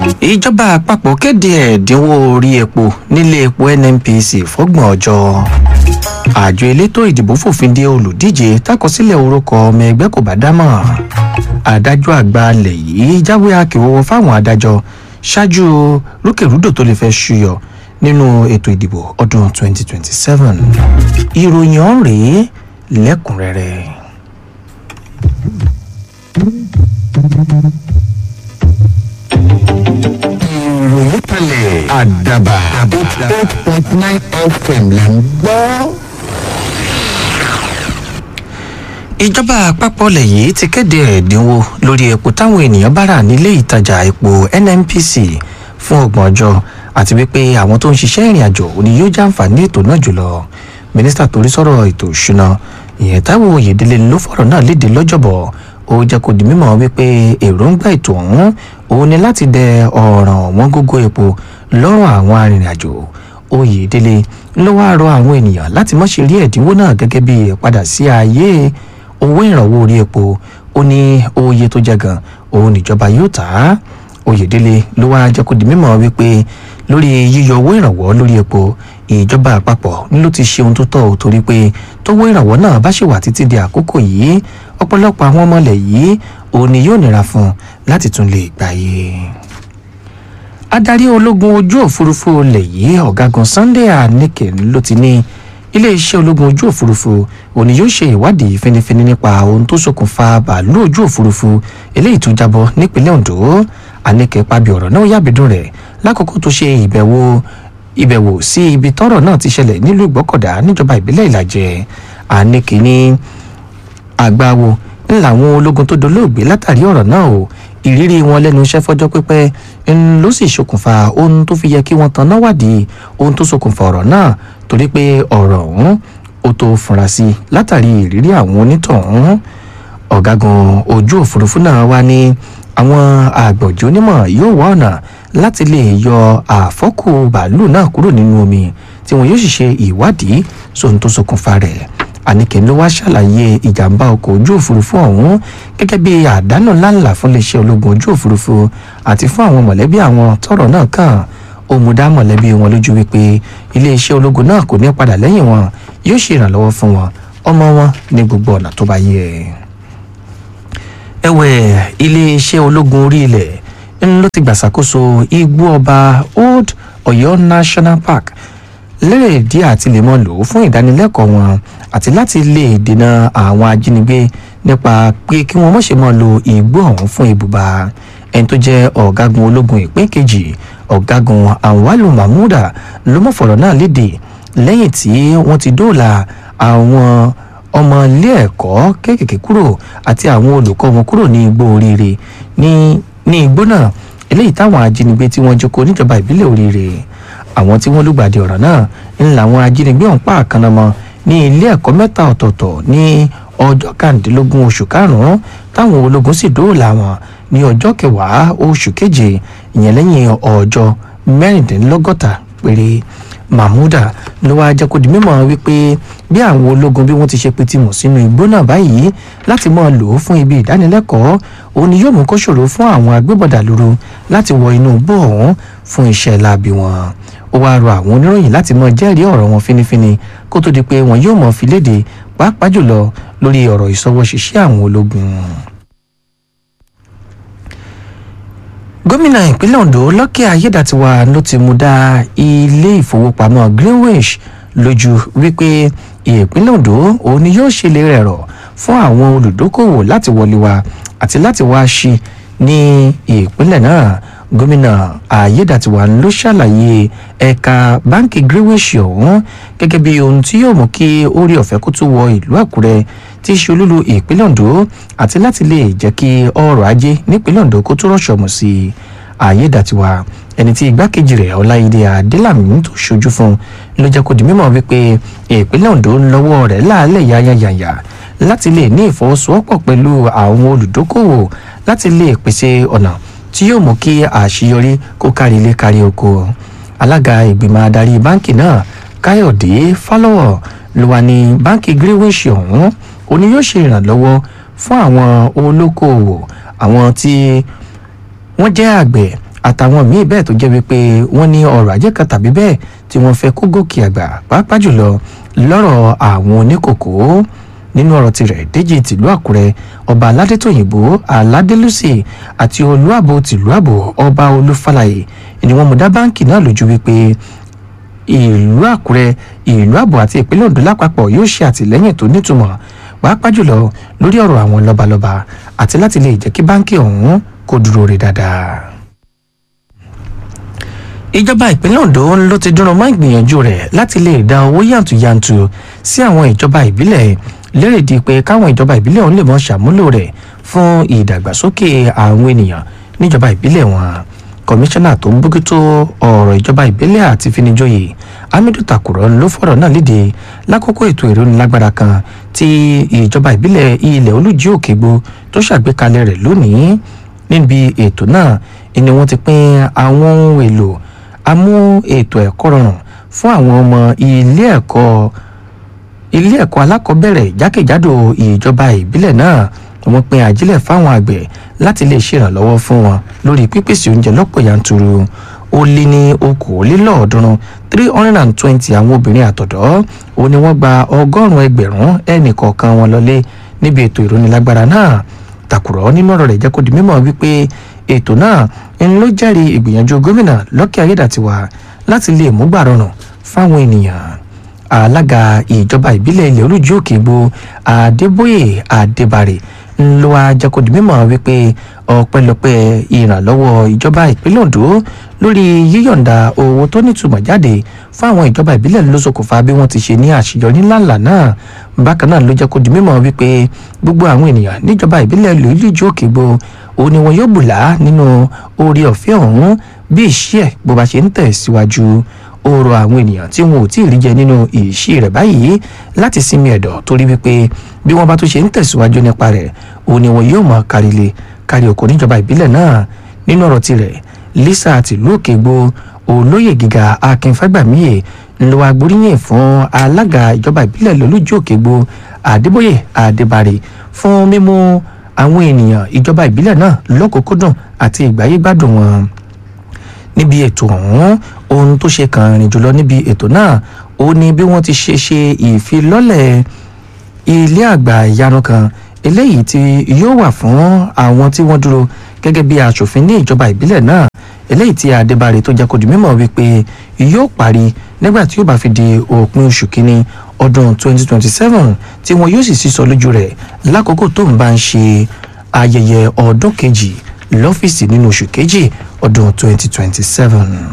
ìjọba àpapọ̀ kéde ẹ̀dínwó orí epo nílé epo nnpc fọ́gbọ̀n ọjọ́ àjọ elétò ìdìbò fòfin de olùdíje takọsílẹ̀ orúkọ ọmọ ẹgbẹ́ kò bá dámọ̀ adájọ́ àgbà alẹ̀ yìí jáwé akèwọ́wọ́ fáwọn adájọ́ ṣáájú rúkèrúdò tó lè fẹ́ ṣúyọ nínú ètò ìdìbò ọdún 2027 ìròyìn ọ̀hún rèé lẹ́kùnrẹ́rẹ́. ìròyìn kalẹ̀ àdàbà eight point nine fm là ń gbọ́. ìjọba àpapọ̀ ilẹ̀ yìí ti kéde ẹ̀dínwó lórí epo táwọn ènìyàn bá rà nílé ìtajà epo nnpc fún ọgbọ̀n ọjọ́ àti wípé àwọn tó ń ṣiṣẹ́ ìrìn àjò òní yóò jàǹfààní ètò náà jùlọ mínísítà torí sọ̀rọ̀ ètò ìṣúná ìyẹn táwọn oyèdélé ló fọ̀rọ̀ náà léde lọ́jọ́bọ̀ ó jẹ́ kó di mímọ̀ wípé èròǹgbà ètò ọ̀hún òun ni láti dẹ ọ̀ràn ọ̀wọ́n gógó epo lọ́rùn àwọn arìnrìn-àjò oyèdélé ló wáá rọ àwọn ènìyàn láti má ṣe rí ẹ̀dínwó náà gẹ́gẹ́ bí ìpadà sí ààyè owó ìrànwọ́ orí epo ó ní oye tó jẹ gan òun níjọba yóò tà á oyèdélé ló wáá jẹ́ kó di mímọ̀ wípé lórí yíyọ owó ìrànwọ́ lórí epo ìjọba àpapọ̀ ní ló ti ṣe ohun tó tọ́ ò torí pé tówó ìrànwọ́ náà bá ṣì wà títí di àkókò yìí ọ̀pọ̀lọpọ̀ àwọn ọmọlẹ̀ yìí òun ni yóò nira fún un láti tún lè gbàyè. adarí ológun ojú òfurufú ilẹ̀ yìí ọ̀gágun sunday anike ló ti ní iléeṣẹ́ ológun ojú òfurufú òun ni yóò ṣe ìwádìí fínífíní nípa ohun tó ṣokùnfà bàálù ojú òfurufú eléyìí tó jábọ́ nípínlẹ̀ ondo anike pàbí ọ̀rọ̀ náà yàbídùn rẹ̀ lákòókò tó ṣe ìbẹ̀wò ìbẹ̀wò sí ibi tọ́rọ̀ náà ti ṣẹlẹ̀ nílùú ìgbọ́kọ̀dá níjọba ìbílẹ̀ ìlàjẹ anike ní àgbáwo ń làwọn ológun tó dolóògbé látàrí ọ̀rọ̀ náà o ìrírí wọn lẹ́nu iṣẹ́ fọ́jọ́ pípẹ́ ń ló sì ṣokùnfà ohun tó fi yẹ kí wọ́n tanná wádìí ohun tó ṣokùnfà ọ̀rọ̀ náà torí pé ọ̀rọ̀ ọ̀hún ó tó fura sí látàrí ìrírí àwọn onítọ̀hún ọ̀gágun ojú òfurufú náà wá ní àwọn àgbọ̀jọ́ onímọ̀ yóò wá ọ̀nà láti lè yọ àfọ́kù bàálù náà kúrò nínú omi tí wọn yóò sì ṣe ìwádìí sóhun tó ṣokùnfà rẹ̀ àníkẹ́ ló wá ṣàlàyé ìjàmbá ọkọ̀ ojú òfurufú ọ̀hún gẹ́gẹ́ bí àdánù ńláńlá fún iléeṣẹ́ ológun ojú òfurufú àti fún àwọn mọ̀lẹ́bí àwọn tọrọ náà kàn ó mú dá mọ̀lẹ́bí wọn lójú wípé iléeṣẹ́ ológun náà kò ní padà lẹ́yìn wọn yóò ṣe ìrànlọ́wọ́ fún wọn ọmọ wọn ní gbogbo ọ̀nà tó bá yẹ. ẹ̀wẹ̀ iléeṣẹ́ ológun orí ilẹ̀ ń ló ti gbàṣàkóso igbó ọba old ọ̀yọ́ national park lérè díẹ̀ àti lè mọ́ lò ó fún ìdánilẹ́kọ̀ọ́ wọn àti láti lè dènà àwọn ajínigbé nípa pé kí wọ́n mọ̀ṣẹ́ mọ́ lo igbó ọ̀hún fún ibùba ẹni tó jẹ́ ọ̀gágun ológun ìpín kejì ọ̀gágun anwalu mahmuda ló mọ̀ fọ̀rọ̀ náà léde lẹ́yìn tí wọ́n ti dóòlà àwọn ọmọ ilé ẹ̀kọ́ kéékèèké kúrò àti àwọn olùkọ́ wọn kúrò ní igbó oríire ní ní igbó náà eléyìí táwọn ajínigbé tí wọ́n jókòó níjọba ìbílẹ̀ oríire àwọn tí wọ́n lùgbàdì ọ̀rọ̀ náà ń làwọn ajínigbé ọ̀hún pa àkànnàmọ́ ní ilé ẹ̀kọ́ mẹ́ta ọ̀tọ̀ọ̀tọ̀ ní ọjọ́ kàndínlógún oṣù karùn-ún táwọn ológun sì dóòlà wọn ní ọjọ́ kẹwàá oṣù keje ìyẹn lẹ́yìn ọjọ́ mẹ́rìndínlọ́gọ́ta péré mahmuda ló wáá jẹ́ kó di mímọ̀ wípé bí àwọn ológun bí wọ́n ti ṣe pitimọ̀ sínú igbó náà báyìí láti máa lò ó fún ibi ìdánilẹ́kọ̀ọ́ òun ni yóò mú kó ṣòro fún àwọn agbébọ̀dà lóru láti wọ inú igbó ọ̀hún fún iṣẹ́ láabi wọn ó wáá rọ àwọn oníròyìn láti mọ jẹ́rìí ọ̀rọ̀ wọn fínífíní kó tó di pé wọn yóò mọ fi léde pàápàá jùlọ lórí ọ̀rọ̀ ìṣọwọ́ṣiṣẹ́ àwọn ológun. gómìnà ìpínlẹ̀ ondo lọ́kẹ́ ayédàtiwa ló ti mú dá ilé ìfowópamọ́ greenwich lójú wípé ìpínlẹ̀ ondo òun ni yóò ṣe lè rẹ̀rọ̀ fún àwọn olùdókòwò láti wọlé wa àti láti wá sí ní ìpínlẹ̀ náà gómìnà ayédàtiwa ló ṣàlàyé ẹ̀ka báńkì greenwich ọ̀hún gẹ́gẹ́ bí ohun tí yóò mú kí orí ọ̀fẹ́ kó tún wọ ìlú àkúrẹ́ tí í ṣe olúlu ìpínlẹ̀ ondo àti láti lè jẹ́ kí ọrọ̀ ajé nípínlẹ̀ ondo kó tó rọ̀ṣọ̀ mọ̀ sí i ayédàtiwa ẹni tí igbákejì rẹ̀ ọláìdé adélàmì tó ṣojú fún ló jẹ́ kó di mímọ̀ wípé ìpínlẹ̀ ondo ń lọ́wọ́ rẹ̀ láàlẹ̀ yáyáyáyà láti lè ní ìfọwọ́sowọ́pọ̀ pẹ̀lú àwọn olùdókòwò láti lè pèsè ọ̀nà tí yóò mú kí àṣeyọrí kó kárí ilé kárí oko alága ìgbìmọ̀ adarí báńkì náà káyọ̀dé fálọ́wọ̀ ló wà ní báńkì greenwich ọ̀hún òní yóò ṣe ìrànlọ́wọ́ fún àwọn olókoòwò àwọn tí wọ́n jẹ́ àgbẹ̀ àtàwọn míì bẹ́ẹ̀ tó jẹ́ wípé wọ́n ní ọrọ̀ ajé kan tàbí bẹ́ẹ̀ tí wọ́n fẹ́ kó gòkè àgbà pàápàá jùlọ lọ́rọ̀ àwọn oníkòkó nínú ọ̀rọ̀ tirẹ̀ déjì tìlú àkúrẹ́ ọba aládétòyìnbó aládélúsì àti olúàbò tìlú àbò ọba olúfàlàyé ni wọ́n mú dá báǹkì náà lójú wípé ìlú àkúrẹ́ ìlú àbò àti ìpínlẹ̀ ondo lápapọ̀ yóò ṣe àtìlẹ́yìn tó nítumọ̀ pàápàá jùlọ lórí ọ̀rọ̀ àwọn lọ́balọ́ba àti láti lè jẹ́ kí báǹkì ọ̀hún kó dúró rí dáadáa ìjọba ìpínlẹ̀ ondo ló ti dúró mọ́ ìgbìyànjú rẹ̀ láti lè dá owó yàntúyàntú sí àwọn ìjọba ìbílẹ̀ lérèdí pé káwọn ìjọba ìbílẹ̀ ọ̀hún lè mọ́ ṣàmúlò rẹ̀ fún ìdàgbàsókè àwọn ènìyàn níjọba ìbílẹ̀ wọn kọmíṣánná tó ń bójútó ọ̀rọ̀ ìjọba ìbílẹ̀ àti finijoyè hamidu takùrọ̀ ló fọ̀rọ̀ náà léde lákòókò ètò ìrónilágbára kan tí ìjọba ìbílẹ̀ ilẹ̀ olújí òkègbó tó ṣàgbékalẹ̀ rẹ̀ lónìí níbi ètò náà ni wọ́n ti pín àwọn ohun èlò amú ètò ẹ̀kọ́ rọrùn fún àwọn ọmọ ilé ẹ̀kọ́ ilé ẹ̀kọ́ alákọ̀ọ́bẹ̀rẹ̀ jákèjádò ìjọba ìbílẹ̀ náà wọ́n pín àjílẹ̀ fáwọn àgbẹ̀ láti lè ṣèrànlọ́wọ́ fún wọn lórí pípèsè oúnjẹ lọ́pọ̀ yanturu ó lé ní okòólélọ́ọ̀ọ́dúnrún three hundred and twenty àwọn obìnrin àtọ̀dọ́ ó ní wọ́n gba ọgọ́rùn-ún ẹgbẹ̀rún ẹnì kọ̀ọ̀kan wọn lọlé níbi ètò ìrónilágbára náà tàkùrọ̀ nínú ọ̀rọ̀ rẹ̀ jẹ́ kó di mímọ̀ wípé ètò náà ń ló jẹ́rìí ìgbìyànjú gómìnà lọ́kẹ́ ayédàtiwa láti lè mú gbà rọrùn fáwọn ènìyàn alága ìjọba ìbílẹ̀ ilẹ̀ olójú òkègbò adébóyè adébárè ń lo ajakodi mímọ̀ wípé ọpẹ́lọpẹ́ ìrànlọ́wọ́ ìjọba ìpínlẹ̀ ondo lórí yíyọ̀ǹda owó tó nítumọ̀ jáde fún àwọn ìjọba ìbílẹ̀ ló ṣokùnfà bí wọ́n ti ṣe ní àṣeyọrí ńláńlá náà bákan náà ló jẹ́ kó di mímọ̀ wípé gbogbo àwọn ènìyàn níjọba ìbílẹ̀ lórílẹ̀ òkègbò òun ni wọn yóò bùlá nínú oore ọ̀fẹ́ ọ̀hún bí ìṣe ẹ̀ bó bá ṣe ń tẹ̀ síwájú ó rọ àwọn ènìyàn tí wọn ò tí ì rí jẹ nínú ìṣí rẹ̀ báyìí láti sinmi ẹ̀dọ̀ torí wípé bí wọ́n bá tún ṣe ń tẹ̀síwájú nípa rẹ̀ òun ni wọn yóò mọ kárílé kárí oko níjọba ìbílẹ̀ náà nínú ọ̀rọ̀ tirẹ̀ lisa tìlú òkègbò olóyè gíga akin fagbamíye ńlọ agbóríyìn fún alága ìjọba ìbílẹ̀ lọ́lójú òkègbò adébóyè adébárè fún mímú àwọn ènìyàn ìjọba ìbílẹ̀ náà lọ́kùnkúndùn àti ìgbáyégbádùn wọn níbi ètò ọ̀hún ohun tó ṣe kàn rìn jùlọ níbi ètò náà ó ní bí wọ́n ti ṣe ṣe ìfilọ́lẹ̀ ilé àgbà ìyanu kan eléyìí tí yóò wà fún àwọn tí wọ́n dúró gẹ́gẹ́ bí aṣòfin ní ìjọba ìbílẹ̀ náà eléyìí tí adébárè tó jẹ́ kó di mímọ̀ wípé yóò parí nígbà tí yóò bá fi di òpin oṣù kínní ọdún 2027 tí wọn yóò sì sísọ lójú rẹ̀ lákòókò tó ń bá ń ṣe ayẹyẹ ọdún kejì lọ́fíìsì nínú oṣù kejì ọdún 2027.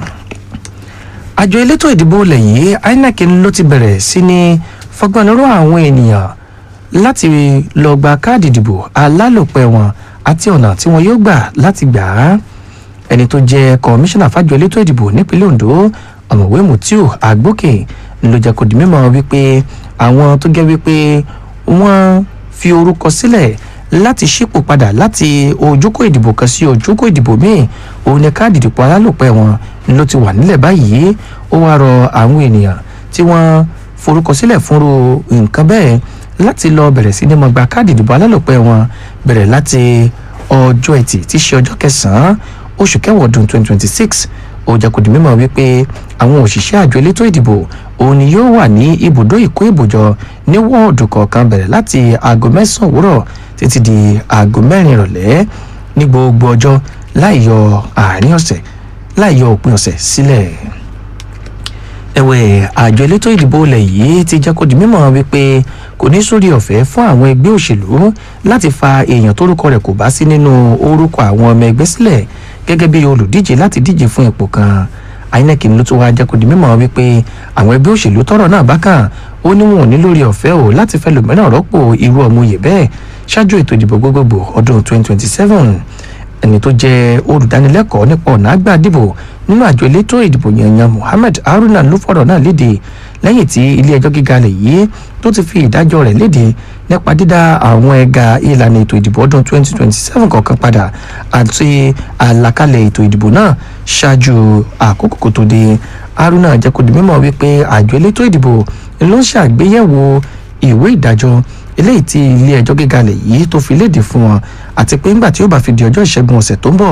àjọ elétò ìdìbò lẹ́yìn inec ló ti bẹ̀rẹ̀ sí ní fọgbọ́nrú àwọn ènìyàn láti lọ gba káàdì ìdìbò alálòpẹ́ wọn àti ọ̀nà tí wọn yóò gbà láti gbà á ẹni tó jẹ́ kọmíṣánná fàjọ elétò ìdìbò nípínlẹ̀ ondo ọ̀mọ̀wé mutiu agbókè ló jẹ́ kó di mímọ̀ wípé àwọn tó jẹ́ wípé wọ́n fi orúkọ sílẹ̀ láti ṣípò padà láti ojúkò ìdìbò kan sí ojúkò ìdìbò míì òun ni káàdì ìdìbò alálòpẹ́ wọn ló ti wà nílẹ̀ báyìí ó wá rọ àwọn ènìyàn tí wọ́n forúkọ sílẹ̀ fúnru nǹkan bẹ́ẹ̀ láti lọ bẹ̀rẹ̀ sí ní mọ gba káàdì ìdìbò alálòpẹ́ wọn bẹ̀rẹ̀ láti ọjọ́ ẹtì tí í ṣe ọjọ́ kẹsàn-án oṣù kẹwàá ọdún 2026 ó jẹ́ kó di mímọ̀ wípé àwọn òṣìṣẹ́ àjọ elétò ìdìbò òun ni yóò wà ní ibùdó ìkó ìbòjọ ní wọ́ọ̀dù kọ̀ọ̀kan bẹ̀rẹ̀ láti aago mẹ́sàn-án òwúrọ̀ títí di aago mẹ́rin ìrọ̀lẹ́ ní gbogbo ọjọ́ láì yọ àárín ọ̀sẹ̀ láì yọ òpin ọ̀sẹ̀ sílẹ̀. ẹ̀wẹ̀ àjọ elétò ìdìbò ilẹ̀ yìí ti jẹ́ kó di mímọ̀ wípé kò ní sórí ọ̀fẹ́ fún àwọn ẹgbẹ́ òṣèlú láti fa èèyàn tórúkọ rẹ̀ kò bá sí nínú orúkọ àwọn ọmọ ẹgbẹ́ sílẹ̀ gẹ́gẹ́ bí olùdíje láti díje fún ipò kan inec ló tún wáá jẹ́ kó di mímọ̀ wípé àwọn ẹgbẹ́ òṣèlú tọ́rọ̀ náà bá kàn ó ní wọn ò ní lórí ọ̀fẹ́ o láti fẹ́ lòmíràn rọ́pò irú ọmọ oyè bẹ́ẹ̀ ṣáájú ètò ìdìbò gbogbogbò ọdún 2027 ẹni tó jẹ́ olùdánilẹ́kọ̀ọ́ nípa ọ̀nà àgbà dìbò nínú àjọ elétò ìdìbò yanyan mohammed haruna ló fọ̀rọ̀ náà léde lẹ́yìn tí ilé ẹjọ́ gíga lè yí tó ti fi ìdájọ́ rẹ̀ léde nípa dídá àwọn ẹ̀ka ìlànà ètò ìdìbò ọdún 2027 kọ̀ọ̀kan padà àti àlàkalẹ̀ ètò ìdìbò náà ṣáájú àkókò kò tó dé haruna jẹ́ kó di mímọ̀ wípé àjọ elétò ìdìbò ló ń ṣàgbéyẹ̀wò ìwé ìdájọ́ eléyìí tí ilé ẹjọ́ gíga lè yí tó fi léde fún wọn àti pé ńgbà tí ó bá fi di ọjọ́ ìṣẹ́gun ọ̀sẹ̀ tó ń bọ̀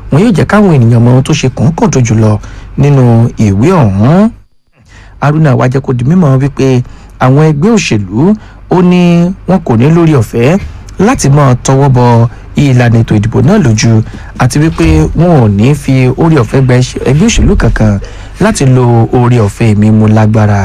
wọn yóò jẹ́ káwọn ènìyàn mọ ohun tó ṣe kọ̀ọ̀kan jùlọ nínú ìwé ọ̀hún haruna wá jẹ́ kó di mímọ̀ wípé àwọn ẹgbẹ́ òṣèlú ó ní wọn kò ní lórí ọ̀fẹ́ láti máa tọwọ́ bọ ìlànà ètò ìdìbò náà lójú àti wípé wọn ò ní fi orí ọ̀fẹ́ gba ẹgbẹ́ òṣèlú kankan láti lo orí ọ̀fẹ́ mímú lágbára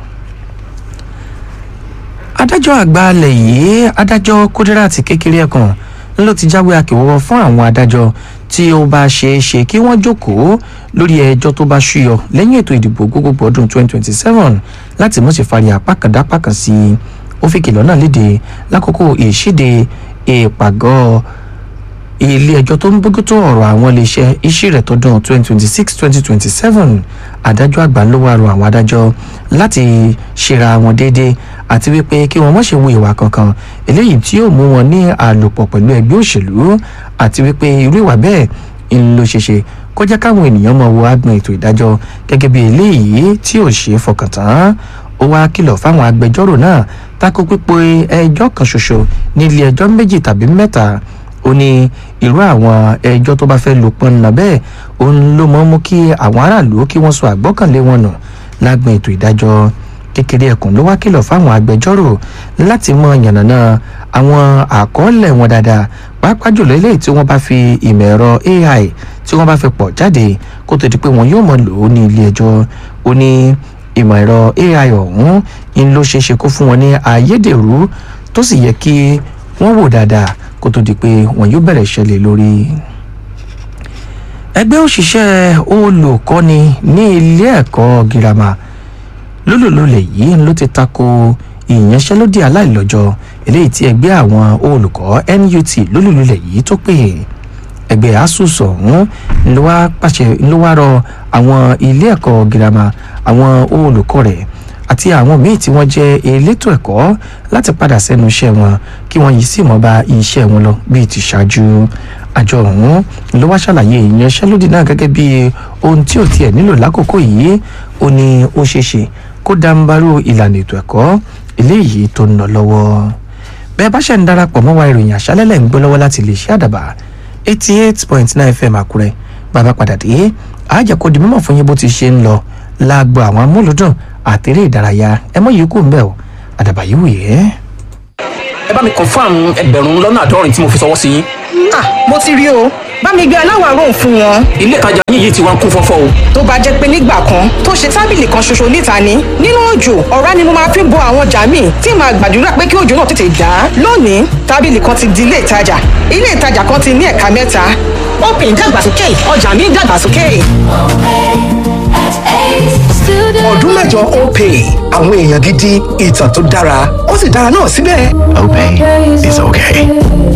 adájọ́ àgbà alẹ̀ yìí adájọ́ kódíràtì kékeré ẹ̀kan ló ti jáwé akèwọ́wọ́ fún àwọn adájọ́ tí ó bá ṣeé ṣe kí wọ́n jókòó lórí ẹjọ́ tó bá ṣúyọ lẹ́yìn ètò ìdìbò gbogbogbò ọdún 2027 láti mọ̀ sí fari apákàndápákàn sí i ó fi kìlọ̀ náà léde lákòókò ìṣíde ìpàgọ́ ilé ẹjọ́ tó ń bójútó ọ̀rọ̀ àwọn iléeṣẹ́ iṣẹ́ rẹ̀ tọdún 2026-2027 adájọ́ àgbà ló wá rọ àwọn adájọ́ láti ṣera wọn déédéé àti wípé kí wọ́n má ṣe wo ìwà kankan eléyìí tí yóò mú wọn ní àlòpọ̀ pẹ̀lú ẹgbẹ́ òṣèlú àti wípé irú ìwà bẹ́ẹ̀ ń lo ṣeṣe kó jẹ́ káwọn ènìyàn mọ̀ wo agbọn ètò ìdájọ́ gẹ́gẹ́ bí eléyìí tí ò ṣe é fọkàn tán ó wá kìlọ̀ fáwọn agbẹjọ́rò náà tako pípé ẹjọ́ kan ṣoṣo ní ilé ẹjọ́ méjì tàbí mẹ́ta ó ní irú àwọn ẹjọ́ tó bá fẹ́ lò pọ́nna bẹ́ẹ̀ òun ló mọ́ mú kí àwọn aráàlú kí wọ́n sọ àgbọ́kànlé wọn nù lágbọn ètò ìdájọ́ kékeré ẹkùn ló wá kìlọ̀ fáwọn agbẹjọ́rò láti mọ yànnàná àwọn àkọọ́lẹ̀ wọn dáadáa pàápàá jùlọ eléyìí tí wọ́n bá fi ìmọ̀ ẹ̀rọ ai tí wọ́n bá fi pọ̀ jáde kó tó di pé wọn yóò mọ̀ lò ó ní ilé ẹjọ́ ó ní ìmọ̀ ẹ̀rọ ai ọ̀hún ń ló ṣeé ṣe kó fún wọn ní ayédèrú tó sì yẹ kí wọ́n wò dáadáa kó tó di pé wọn yóò bẹ̀rẹ̀ ṣẹlẹ̀ lórí. ẹgbẹ́ òṣìṣẹ́ olùkọ́ni ní ilé ẹ̀kọ́ girama lólòlólẹ̀ yìí ló ti tako ìyanṣẹ́lódì aláìlọ́jọ́ eléyìí tí ẹgbẹ́ àwọn olùkọ́ NUT lólòlólẹ̀ yìí tó pè ẹgbẹ́ asus ọ̀hún ló wá pàṣẹ ló wá rọ àwọn ilé ẹ̀kọ́ girama àwọn olùkọ́ rẹ̀ àti àwọn míì tí wọ́n jẹ́ elétò ẹ̀kọ́ láti padà sẹ́nu iṣẹ́ wọn kí wọ́n yìí sì mọ́ bá iṣẹ́ wọn lọ bíi ti ṣáájú àjọ ọ̀hún ló wá ṣàlàyé ìyanṣẹ́lódì náà gẹ́gẹ́ bí ohun tí ò tiẹ̀ nílò lákòókò yìí ó ní ó ṣeé ṣe kó dáńbarú ìlànà ètò ẹ̀kọ́ eléyìí tó ń lọ lọ́wọ́ bẹ́ẹ̀ bá ṣe ń darapọ̀ mọ́ wa ìròyìn àṣálẹ́lẹ̀ ń gbọ́ lọ́wọ́ láti lè ṣe àdàbà eighty eight point nine fm àkúrẹ́ bàbá padà dé àjẹkọ́ di mímọ̀ fún yín bó ti ṣe ń lọ láàgbọ́ àwọn amúlùdùn àtẹ̀rẹ́ ìdárayá ẹ mọ̀ yìí kù ń bẹ̀ o àdàbà yìí wù yẹ́. ẹ bá mi confam ẹgbẹ̀rún lọ́nà àádọ́rin tí mo fi ṣọwọ́ sí yín. ah mo ti rí o bá mi gbé aláwọ̀ aró fún wọn. ilé ìtajà yín yìí ti wá ń kún fọ́fọ́ o. tó bá jẹ́ pé nígbà kan tó ṣe tábìlì kan ṣoṣo níta ni nínú òjò ọ̀rá ni mo máa fi bo àwọn ọjà míì tí màá gbàdúrà pé kí òjò náà tètè dá. lónìí tábìlì kan ti di ilé ìtajà ilé ìtajà kan ti ní ẹ̀ka mẹ́ta. open dàgbàsókè ọjà mi dàgbàsókè. ọdún mẹ́jọ opay àwọn èèyàn gidi ìtàn tó dára ó sì dára náà síbẹ̀. Opay is okay.